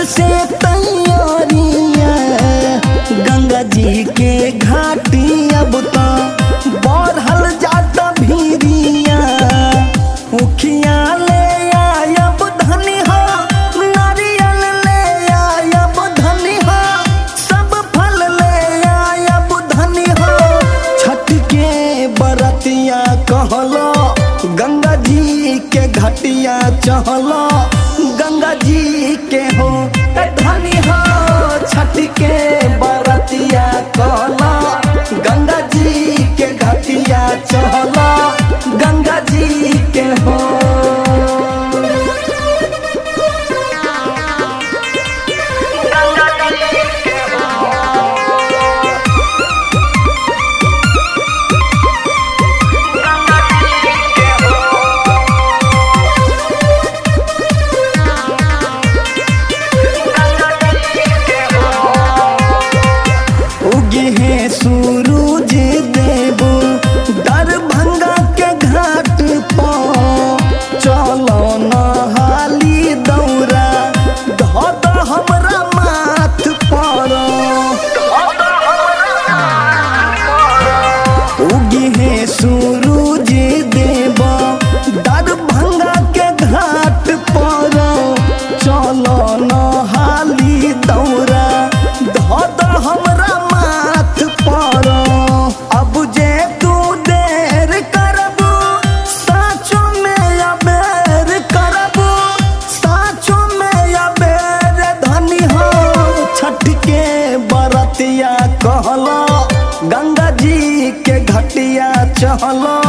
से तैयारिया गंगा जी के घाटी अब तो बढ़ल जाता भीरिया उखिया ले आयब धनी हो नारियल ले आयब धनी हो सब फल ले आयब धनी हो छठ के बरतिया कहलो गंगा जी के घटिया चहलो गंगा जी के हो ए धनी हो छठ के बरतिया कहलो गंगा जी के घटिया चहलो गंगा जी के हो उगे हैं सूरज देवो दरभंगा के घाट पर चलो नहाली दौरा धद हमरा माथ पर उगे हैं सूरज देवो दरभंगा के घाट पर चलो नहाली दौरा धद हमरा माथ पर अब जे तू देर करबू साचो में अबेर करबू साचो में अबेर धनी हो छठ के बरतिया कहलो गंगा जी के घटिया चहलो